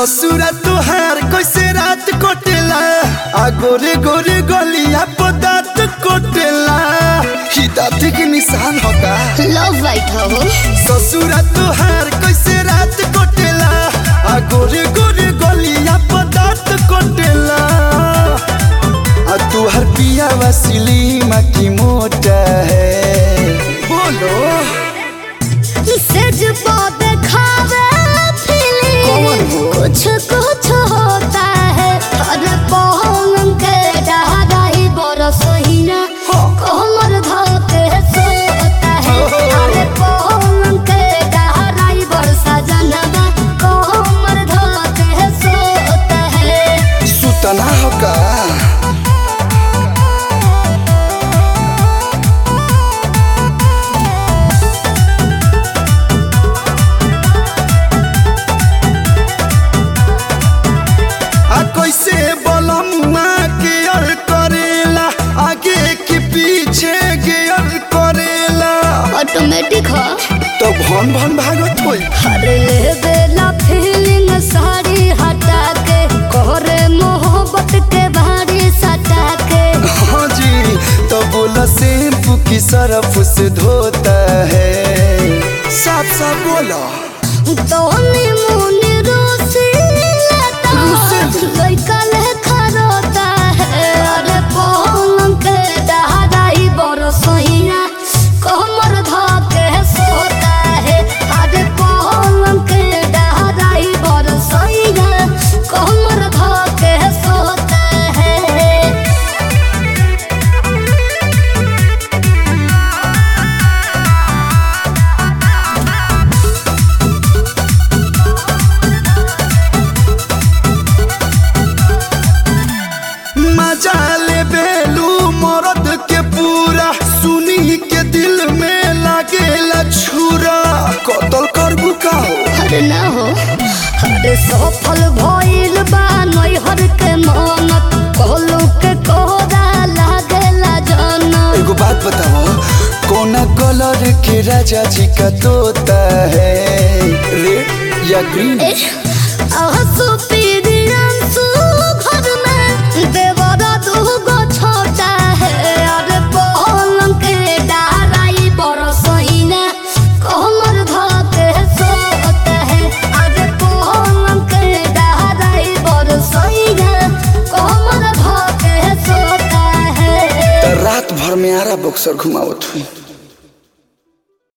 ससुरा तुहार कैसे रात कोटेला आ गोरे गोरे गलिया पर दांत कोटेला ही दांत के निशान होगा लव वाइट हो ससुरा तुहार कैसे रात कोटेला आ गोरे गोरे गलिया पर दांत कोटेला आ तुहार पिया वसीली माँ की मोटा है बोलो सेज पे खावे कौन फीलिंग हो? कुछ कुछ होता है अरे पहलम के डहराई बरस ही ना हाँ। कोमर धोते सोता है अरे पहलम के डहराई बरसा जनवा कोमर धोते सोता है सुतना होगा आ कैसे बलमुआ गियर करेला आगे की पीछे गियर करेला ऑटोमेटिक हो तो भन भन भागत होई अरे ले बेला फीलिंग साड़ी हटा के कोरे मोहब्बत के भारी सटा के हाँ जी तो बोला शैम्पू की सरफ से धोता है साफ साफ बोला तोनी मुनी रोसी लेता रोसी? लइका लेखा रोता है अरे पलंग के डहराई बरसइया कमर धके सोता है अरे पलंग के डहराई बरसइया कमर धके सोता है मजा ले बेलू मरद के पूरा सुनी के दिल में लागेला छुरा कतल करबू का हो अरे ना हो अरे सफल भइल बा नैहर के मनत कहलू के कोहरा लागेला जनत एगो बात बताओ कौन कलर के राजा जी का तोता है रेड या ग्रीन आंसू पीरी आंसू घर में देवरा दूगो छोटा है अरे पलंग के डाराई बरसइना कमर धके सोता है अरे पलंग के डाराई बरसइना कमर धके सोता है तो रात भर में आरा बक्सर घुमावत हुई